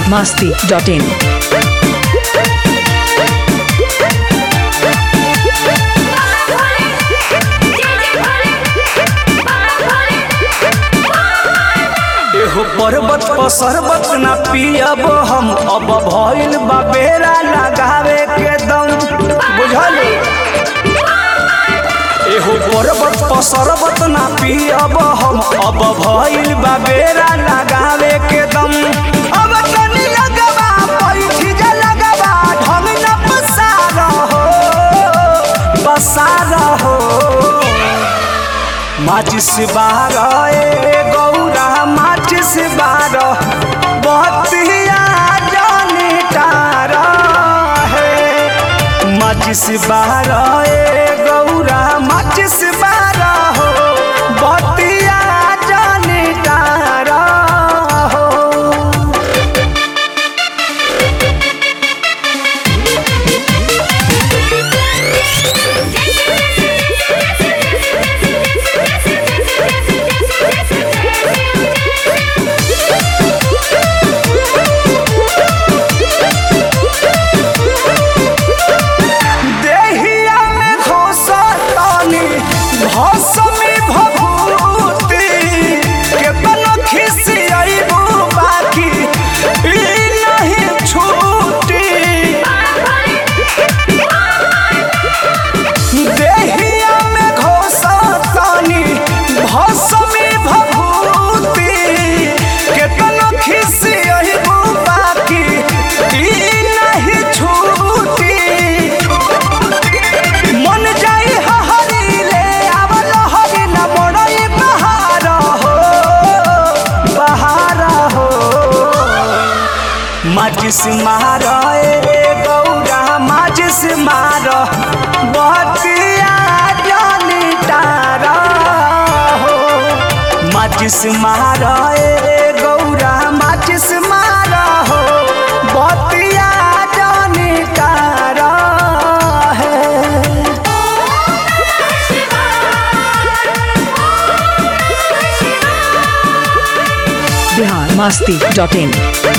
masti.in. एहो पर्वत पर शरबत ना पियब हम अब भइल बा बेरा लगावे के दम बुझल एहो पर्वत पर शरबत ना पियब हम अब भइल बा बेरा लगावे के दम अब तनी लगवा पैठी जे लगवा ढंग न पसार हो पसार हो माचिस बारह ए गौरा माचिस बारह बतिया जानी तारा है माचिस बारह ए गौरा माचिस बारह हो बतिया जानी तारा हो देहिया में घोसतानी भौसमी भभूति केतनो खिसियाइबू बाकी ई नहीं छूटी देहिया में घोसतानी भौसमी भभूति केतनो खिसियाइबू बाकी ई नहीं छूटी मन जाई हरी ले आवल हरी न मोड़ई बहार हो बहार हो माचिस मार ए गौरा माचिस मार बतिया जानी तारा हो माचिस मार ए गौरा माचिस मार हो बतिया जानी तारा है Bihar masti.in.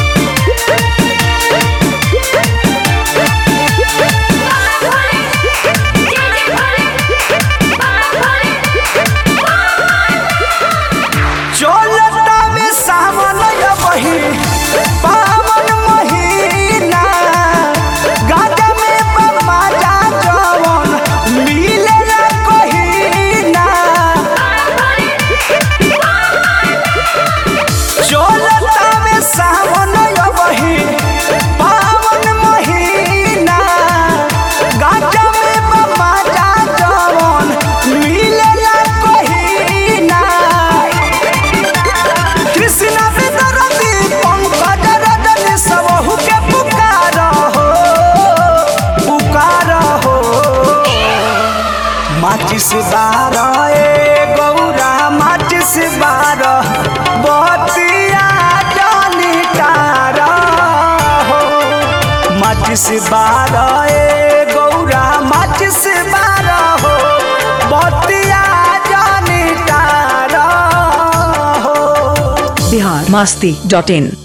चलता में सावन बही पावन महीना गाजा में बमाजा जवन मिलेला कहीना चलता में सावन बही पावन महीना गाजा में बमाजा जवन मिलेला कहीना कृष्ण विदरती पंकज रजनी सबहु के पुकार हो पुकार हो माचिस बारह ए गौरा माचिस बारह बतिया जानी तारा हो माचिस बारह ए गौरा माचिस बारह हो बतिया जानी तारा हो Bihar masti.in.